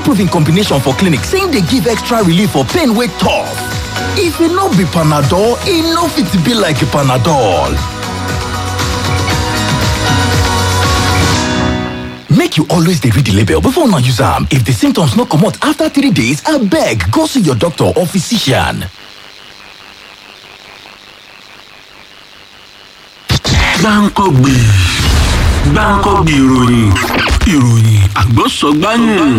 proven combination for clinic say im dey give extra relief for pain wey tough. If e no be Panadol, e no fit be like Panadol. Make you always dey read the label before una use am. If the symptoms no comot after three days, abeg go see your doctor or physician. gbáǹkọ́gbì gbáǹkọ́gbì ìròyìn ìròyìn àgbọ̀sọ̀gbáyùn.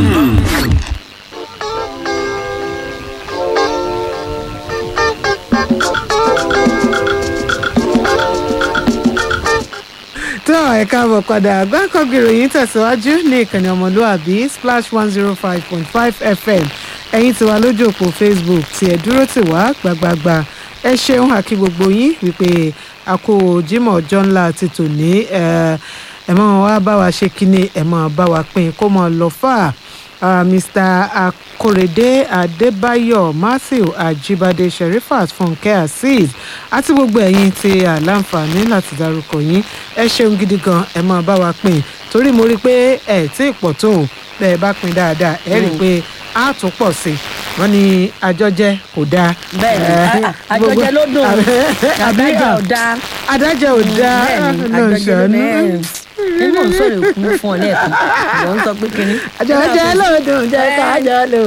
tó ẹ káàbọ̀ padà gbáǹkọ́gbì ìròyìn tẹ̀síwájú ní ìkànnì ọmọlúàbí splash one zero five point five fm ẹ̀yin tí wà lójú òpó facebook tí ẹ dúró tì wá gbàgbàgbà ẹ ṣeun àkí gbogbo yín wípé a kó jimoh ọjọ́ ńlá ti tò ní ẹ mọ̀ wá bá wa ṣe kíni ẹ mọ̀ bá wa pín kó mọ̀ lọ fà á mr akorede adébáyọ̀ matthew ajibade sherifat funke azeez àti gbogbo ẹ̀yin tí àlàǹfààní láti dárúkọ yín ẹ ṣeun gidi gan ẹ mọ̀ bá wa pín torí mo rí i pé ẹ tí ì pọ̀ tó bẹ́ẹ̀ bá pín dáadáa ẹ rí i pé a tún pọ̀ sí i wọ́n ní àjọjẹ kò dáa. bẹ́ẹ̀ni àjọjẹ ló dùn àdájẹ ò dáa. àdájẹ ò dáa bẹ́ẹ̀ni àjọjẹ ló dùn nínú sọ̀rọ̀ ìkún fún ọ lẹ́ẹ̀kan ìwọ ń sọ pé kínní. àjọjẹ ló dùn jẹ́ kájọ ló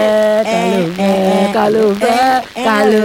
fẹ́ ká ló fẹ́ ká ló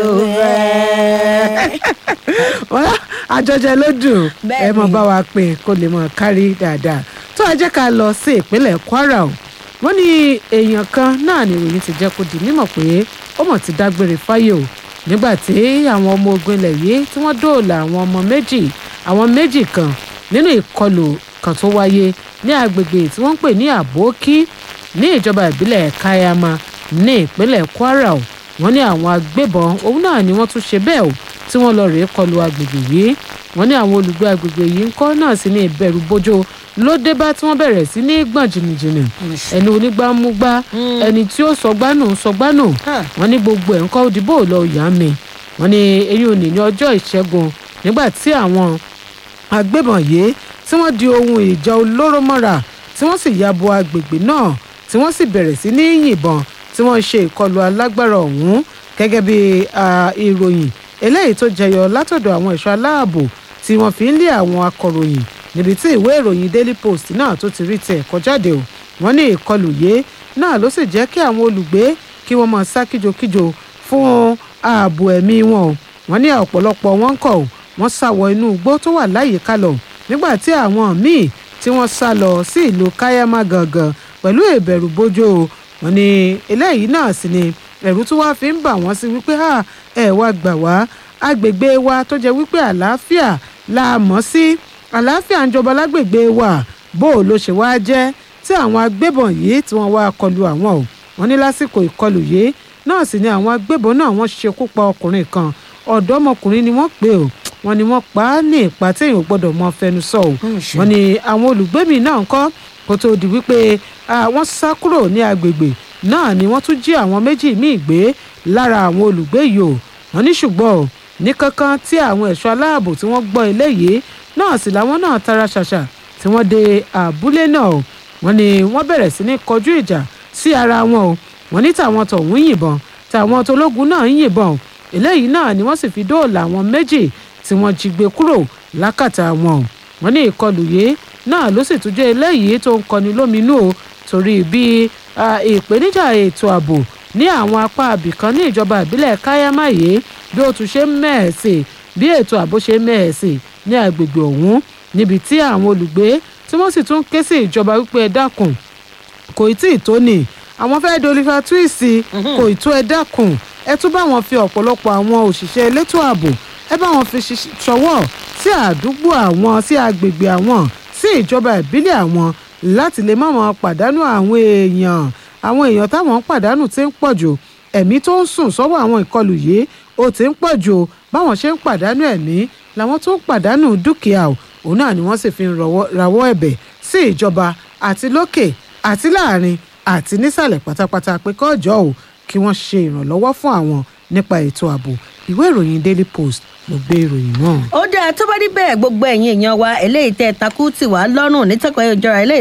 fẹ́ ká ló fẹ́. àjọjẹ ló dùn ẹ mọ bá wa pín kó lè mọ kárí dáadáa tó a jẹ́ ká lọ sí ìpínlẹ̀ kwara o wọ́n ní èèyàn kan náà ni ìròyìn ti jẹ́ kó di mímọ̀ pé ó mọ̀ ti dágbére fáyé o nígbà tí àwọn ọmọ ogun ilẹ̀ yìí tí wọ́n dóòlà àwọn ọmọ méjì àwọn méjì kan nínú ìkọlù kan tó wáyé ní agbègbè tí wọ́n ń pè ní àbókí ní ìjọba ìbílẹ̀ kayama ní ìpínlẹ̀ kwara o wọ́n ní àwọn agbébọn òun náà ni wọ́n tún ṣe bẹ́ẹ̀ o tí wọ́n lọ rèé kọlù agbègbè yìí wọ́n ní àwọn olùgbé agbègbè yìí ń kọ́ náà sí ní ìbẹ̀rù bójó ló dé bá tí wọ́n bẹ̀rẹ̀ sí ní gbọ̀n jìnnìjìnnì ẹni onígbàmúgbà ẹni tí ó sọgbánù sọgbánù wọ́n ní gbogbo ẹ̀ ń kọ́ òdìbò lọ yá mi wọ́n ní eyín òní ní ọjọ́ ìṣẹ́gun nígbà tí àwọn agbébọn yìí tí wọ́n di ohun ìjà olóró mọ́ra tí wọ́n sì ya bo agbègbè náà tí wọ́n sì bẹ̀rẹ̀ sí ní yìnbọn tí wọ́n ṣe ìkọlù alágbára ọ̀hún gẹ́gẹ́ bí ìròyìn eléyìí tó jẹyọ látọ̀dọ̀ àwọn ẹ̀ṣọ́ aláàbò tí wọ́n fi ń lé àwọn akọ̀ròyìn níbi tí ìwé ìròyìn daily post náà tó ti rí tẹ̀ kọjáde o wọ́n ní ìkọlù yìí náà ló sì jẹ́ kí àwọn olùgbé kí wọ́n máa sá kíjokíjo fún ààbò ẹ̀mí wọn o wọ́n ní ọ̀pọ̀lọpọ̀ wọn kọ̀ o wọ́n sá wọ inú igbó tó wà láyìíká lọ nígbà tí àwọn míì tí wọ́n sá lọ sí ìlú káyámà gangan pẹ̀lú ìbẹ̀rù bójó o wọ́n ní eléyìí náà sì ni ẹ̀rù tí wàá fi ń bà wọ́n sí wípé ẹ wá gbà wá agbègbè wa tó jẹ́ wípé àlàáfíà la mọ̀ sí àlàáfíà ń jọba lágbègbè wa bó o ló ṣe wá jẹ́ tí àwọn agbébọn yìí tí wọ́n wá kọlu àwọn o wọ́n ní lásìkò ìkọlù yìí náà sì ni àwọn agbébọn náà wọ́n ṣekú pa ọkùnrin kan ọ̀dọ́mọkùnrin ni wọ́n pè o wọ́n ní wọ́n pa á ní ipa tí èèyàn gbọ́dọ̀ mọ fẹnu sọ o wọ́n ní àwọn olùgbé mi náà ń kọ́ kó tó di wípé wọ́n sá kúrò ní agbègbè náà ni wọ́n tún jí àwọn méjì míì gbé lára àwọn olùgbé yìí o wọ́n ní ṣùgbọ́n o ní kankan tí àwọn ẹ̀ṣọ́ aláàbò tí wọ́n gbọ́ eléyìí náà sì làwọn náà tara ṣàṣà tí wọ́n dé àbúlé náà o wọ́n ní wọ́n bẹ̀rẹ̀ sí ní kọjú ìjà sí ara wọn o wọ́n ní tàwọn tọ̀hún yìnbọn tàwọn tológun náà ń yìnbọn o eléyìí náà ni wọ́n sì fi dóòlà àwọn méjì tí wọ́n jí gbé kúrò lákàtà wọn o wọ́n ní ìkọlù yìí náà ló sì tún jẹ́ eléyìí tó ń kọni lóminú o torí bí ìpèníjà ètò ààbò ní àwọn apá abìkan ní ìjọba ìbílẹ̀ káyámà yìí bí ó tún ṣe ń mẹ́ẹ̀ẹ́sì bí ètò ààbò ṣe ń mẹ́ẹ̀ẹ́sì ní agbègbè ọ̀hún níbi tí àwọn olùgbé tí wọ́n sì tún ké sí ìjọba wípé ẹ dákun kò tí ì tó ní àwọn fẹ́ẹ́ dolífà túìsì kò ì tó ẹ dákun ẹ tún bá wọn fi ọ̀pọ̀lọpọ̀ àwọn òṣìṣẹ́ elétò ààbò ẹ bá wọn fi ṣọwọ́ sí àdúgbò àwọn sí agbègbè àwọn sí ìjọba ìbílẹ̀ àwọn láti lè má wọn pàdánù àwọn èèyàn àwọn èèyàn táwọn ń pàdánù ti ń pọ̀ jù ẹ̀mí tó ń sùn sọ́wọ́ àwọn ìkọlù yìí ó ti ń pọ̀ jù báwọn ṣe ń pàdánù ẹ̀mí làwọn tó ń pàdánù dúkìá o òun náà ni wọ́n sì fi ń rawọ́ ẹ̀bẹ̀ sí ìjọba àti lókè àti láàrin àti nísàlẹ̀ pátápátá pé kọ́jọ́ o kí wọ́n ṣe ìrànlọ́wọ́ fún àwọn nípa ètò ààbò ìwé ìròyìn daily post ló gbé ìròyìn náà. ó dáa tó bá rí bẹ́ẹ̀ gbogbo ẹ̀yin èèyàn wa eléyìí tẹ́ takú tì wá lọ́rùn nítọ́kọ̀ ìjọra eléyìí